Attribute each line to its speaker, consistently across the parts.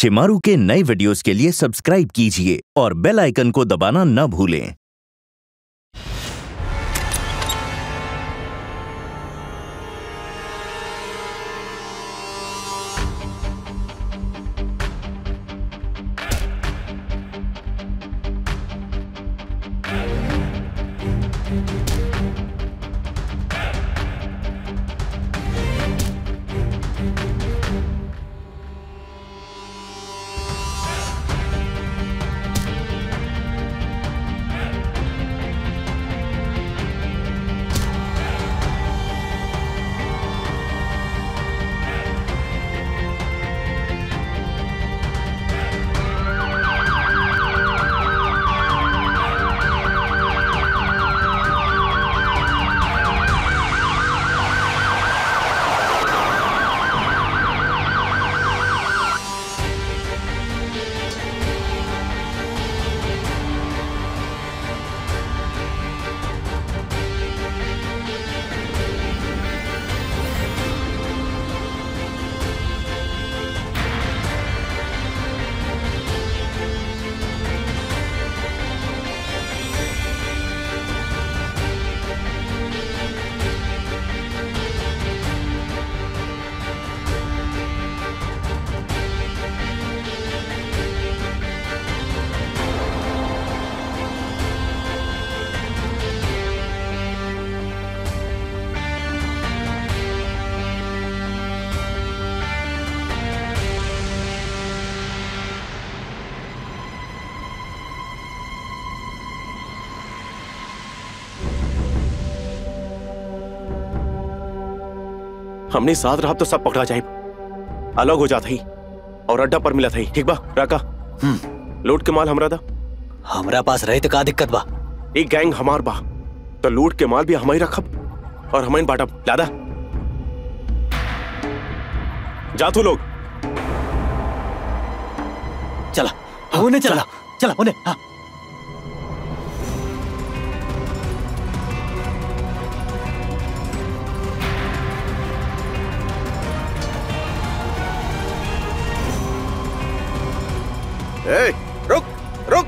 Speaker 1: शिमारू के नए वीडियोस के लिए सब्सक्राइब कीजिए और बेल आइकन को दबाना न भूलें
Speaker 2: हमने साथ रहा तो सब पकड़ा जाए अलग हो जाता ही और अड्डा पर मिला था ही ठीक बा राका लूट के माल हमरा था
Speaker 3: हमरा पास रहे तो का दिक्कत बा
Speaker 2: एक गैंग हमार बा तो लूट के माल भी हमारी रखब और हमारी बाटब लादा जा तू लोग
Speaker 3: चला उन्हें चला चला उन्हें हाँ
Speaker 2: ए, रुक रुक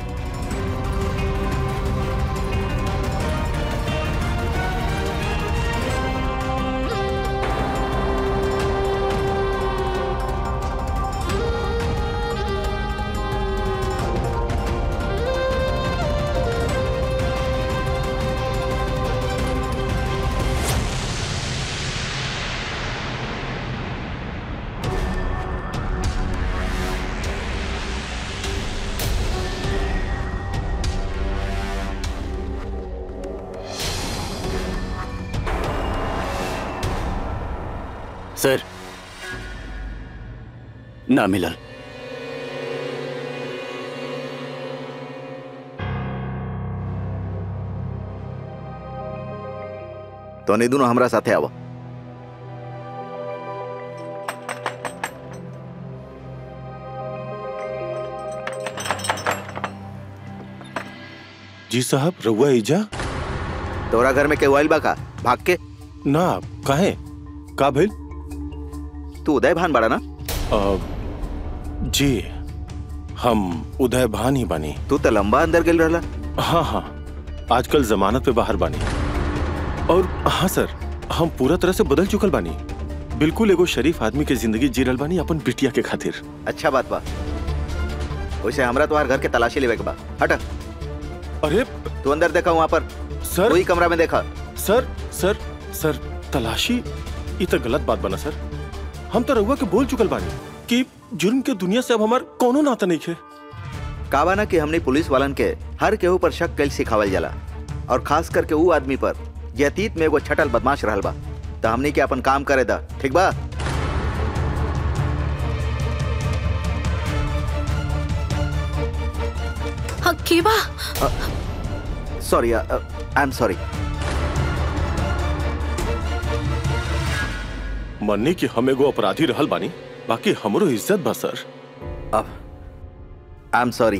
Speaker 3: सर ना मिलल
Speaker 4: તો ને દુનો હમરા સાથે આવો
Speaker 2: जी साहब रउआ ईजा
Speaker 4: तोरा घर में केहू आइल बा का भाग के
Speaker 2: ना काहे का भइल
Speaker 4: तू उदय भान बड़ा ना
Speaker 2: अ, जी हम उदय भान ही बानी
Speaker 4: तू तो लंबा अंदर गेल रहला
Speaker 2: हाँ हाँ आजकल जमानत पे बाहर बानी और हाँ सर हम पूरा तरह से बदल चुकल बानी बिल्कुल एगो शरीफ आदमी के जिंदगी जी रहल बानी अपन बिटिया के खातिर
Speaker 4: अच्छा बात बा वैसे हमरा तुम्हार घर के तलाशी लेवे के बा हट
Speaker 2: अरे
Speaker 4: तू अंदर देखा वहाँ पर
Speaker 2: सर
Speaker 4: वही कमरा में देखा
Speaker 2: सर सर सर तलाशी ये तो गलत बात बना सर हम तो रउआ के बोल चुकल बानी कि जुर्म के दुनिया से अब हमार कोनो नाता नहीं है
Speaker 4: कावा ना कि हमने पुलिस वालन के हर केहू पर शक कैल सिखावल जाला और खास करके वो आदमी पर जे अतीत में एगो छटल बदमाश रहल बा तो हमने के अपन काम करे दा ठीक बा
Speaker 5: हाँ के बा
Speaker 4: सॉरी आई एम सॉरी
Speaker 2: मन्नी कि हम एगो अपराधी रहल बानी बाकी हमरो इज्जत बा सर
Speaker 4: अब आई एम सॉरी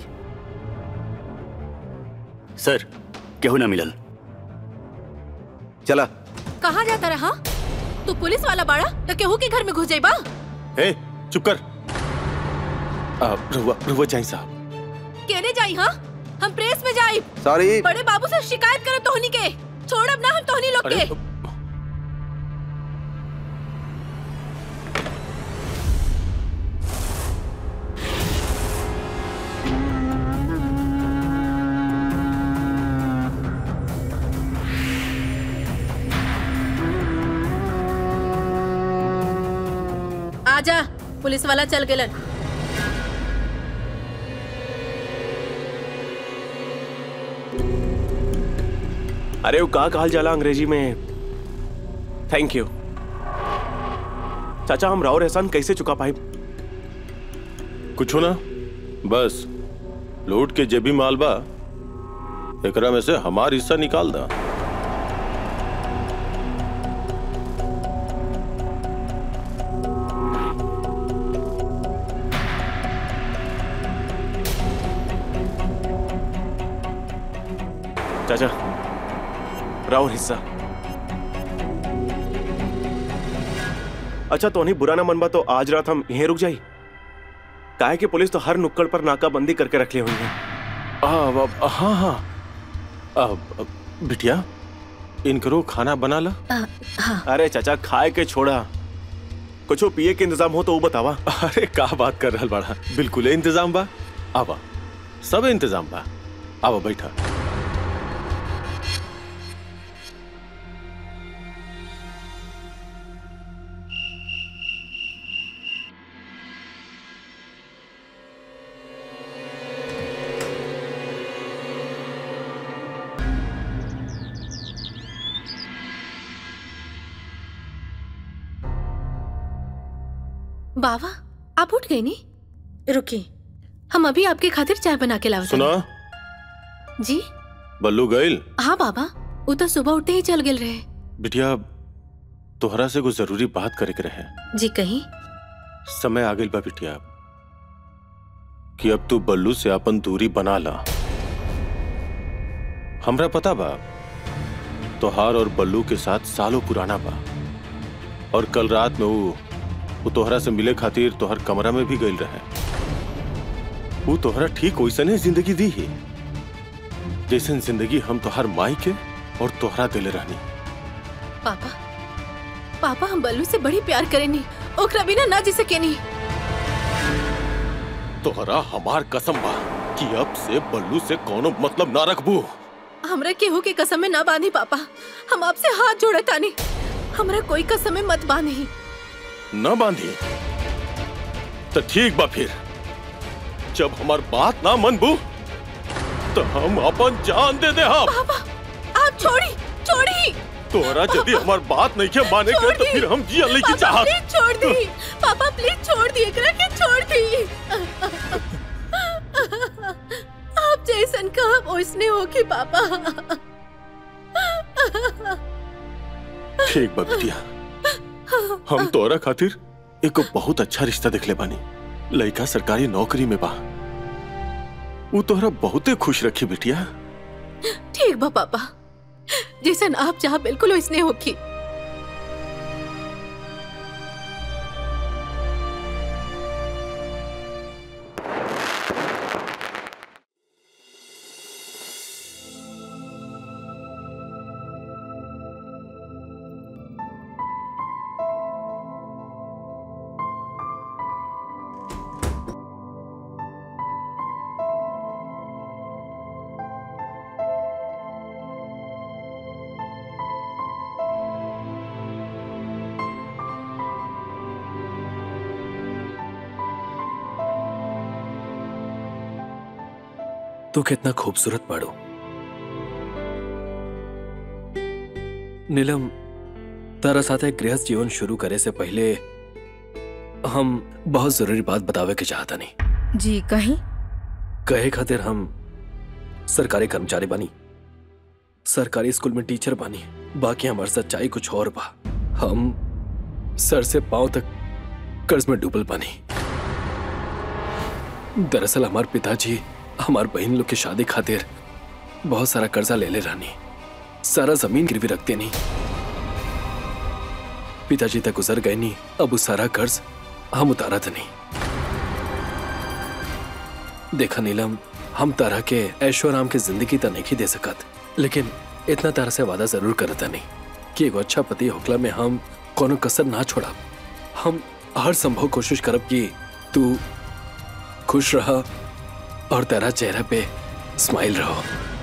Speaker 3: सर केहू ना मिलल
Speaker 4: चला
Speaker 5: कहाँ जाता रहा तू पुलिस वाला बाड़ा तो केहू के घर में घुस जाइबा
Speaker 2: ए चुप कर आ, रहुआ रहुआ जाई साहब
Speaker 5: केने जाई हाँ हम प्रेस में जाई
Speaker 4: सॉरी
Speaker 5: बड़े बाबू से शिकायत करे तोहनी के छोड़ अब ना हम तोहनी लोग
Speaker 2: अरे
Speaker 5: के आजा पुलिस वाला चल गेलन
Speaker 6: अरे वो का कहल जाला अंग्रेजी में थैंक यू चाचा हम राव एहसान कैसे चुका पाए
Speaker 2: कुछ ना बस लूट के जेबी माल बा एकरा में से हमार हिस्सा निकाल दा
Speaker 6: चाचा राव हिस्सा अच्छा तो नहीं बुरा ना मनबा तो आज रात हम यहीं रुक जाई काहे कि पुलिस तो हर नुक्कड़ पर नाकाबंदी करके रख ली हुई है
Speaker 2: आ, अब- हाँ हाँ अब अब, बिटिया इनकरो खाना बना ला
Speaker 5: हाँ
Speaker 6: अरे चाचा खाए के छोड़ा कुछो पिए के इंतजाम हो तो वो बतावा
Speaker 2: अरे का बात कर रहल बाड़ा बिल्कुल इंतजाम बा आवा सब इंतजाम बा आवा बैठा
Speaker 5: बाबा आप उठ गए नी रुकिए हम अभी आपके खातिर चाय बना के लावत
Speaker 2: सुना
Speaker 5: हनी। जी
Speaker 2: बल्लू गइल
Speaker 5: हाँ बाबा वो तो सुबह उठते ही चल गेल रहे
Speaker 2: बिटिया तोहरा से कुछ जरूरी बात करे के रहे
Speaker 5: जी कहीं
Speaker 2: समय आ गइल बा बिटिया कि अब तू बल्लू से अपन दूरी बना ला हमरा पता बा तोहार और बल्लू के साथ सालों पुराना बा और कल रात में वो वो तोहरा से मिले खातिर तोहर कमरा में भी गइल रहे वो तोहरा ठीक वैसने जिंदगी दी है जैसन जिंदगी हम तोहर माई के और तोहरा दिले रहनी
Speaker 5: पापा पापा हम बल्लू से बड़ी प्यार करेनी ओकरा बिना ना जी सकेनी
Speaker 2: तोहरा हमार कसम बा कि अब से बल्लू से कोनो मतलब ना रखबू
Speaker 5: हमरा केहू के कसम में ना बांधी पापा हम आपसे हाथ जोड़े तानी हमरा कोई कसम में मत बांधी
Speaker 2: न बांधी तो ठीक बा फिर जब हमार बात ना मनबू तो हम अपन जान दे दे हम
Speaker 5: पापा आप छोड़ी छोड़ी
Speaker 2: तोहरा यदि हमार बात नहीं के माने के तो फिर हम जिया नहीं की
Speaker 5: पापा
Speaker 2: चाहत
Speaker 5: प्लीज छोड़ दी पापा प्लीज छोड़ दी एकरा के छोड़ दी आप जैसन कहा ओसने हो कि पापा
Speaker 2: ठीक बा बिटिया हम तोरा खातिर एक बहुत अच्छा रिश्ता देखले बानी लड़का सरकारी नौकरी में बा वो तोहरा बहुते खुश रखी बिटिया
Speaker 5: ठीक बा पापा जैसन आप चाह बिल्कुल ओसने होगी
Speaker 7: तू कितना खूबसूरत बाड़ू नीलम तारा साथे गृहस्थ जीवन शुरू करे से पहले हम बहुत जरूरी बात बतावे के चाहता नहीं
Speaker 8: जी कहीं
Speaker 7: कहे खातिर हम सरकारी कर्मचारी बानी सरकारी स्कूल में टीचर बानी बाकी हमार सच्चाई कुछ और बा हम सर से पांव तक कर्ज में डूबल बानी दरअसल हमार पिताजी हमार बहन लोग की शादी खातिर बहुत सारा कर्जा ले ले रहनी सारा जमीन गिरवी रखते नहीं पिताजी तक गुजर गए नहीं अब वो सारा कर्ज हम उतारा था नहीं देखा नीलम हम तरह के ऐशो आराम के जिंदगी तो नहीं दे सकत लेकिन इतना तरह से वादा जरूर करता नहीं कि एगो अच्छा पति होकला में हम कोनो कसर ना छोड़ा हम हर संभव कोशिश करब कि तू खुश रह और तेरा चेहरा पे स्माइल रहो